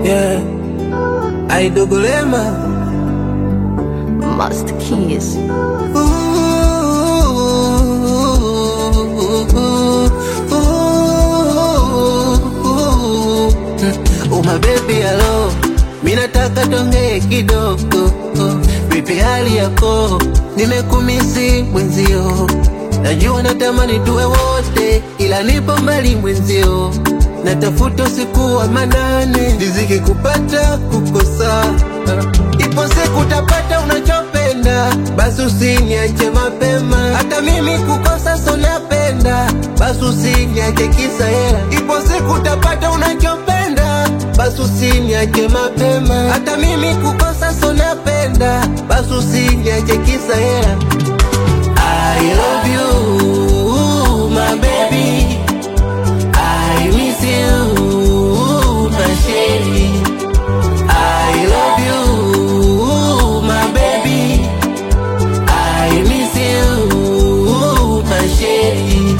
yeah. Aidogolema Master Keys. Uma baby hello, mi nataka tongee kidogo. Vipi hali yako? Nimekumisi mwenzio, najua natamani tuwe wote, ila nipo mbali mwenzio, natafuta usiku wa manane, riziki kupata kukosa, ipo siku utapata unachopenda, basi usiniache mapema, hata mimi kukosa so napenda, basi usiniache kisa hela, ipo siku utapata unachopenda, basi usiniache mapema, hata mimi kukosa so napenda, basi usiniache kisa hela. I love you, my baby. I miss you, my shady. I love you, my baby. I miss you, my shady.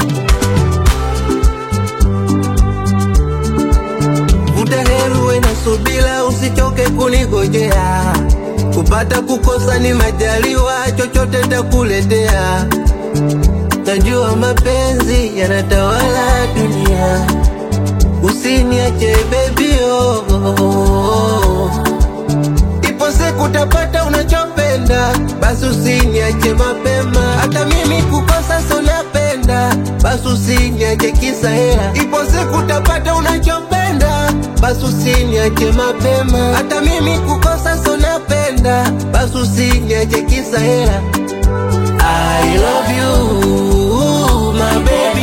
Vuta heri uwe na subira, usichoke kunigojea. Kupata kukosa ni majaliwa, chochote takuletea. Najua mapenzi yanatawala dunia, usiniache baby oh, oh, oh. Ipo siku utapata unachopenda, basi usiniache mapema. Hata mimi kukosa so napenda, basi usiniache kisa hela. Ipo siku utapata unachopenda, basi usiniache mapema. Hata mimi kukosa so napenda, basi usiniache kisa hela. I love you, my baby.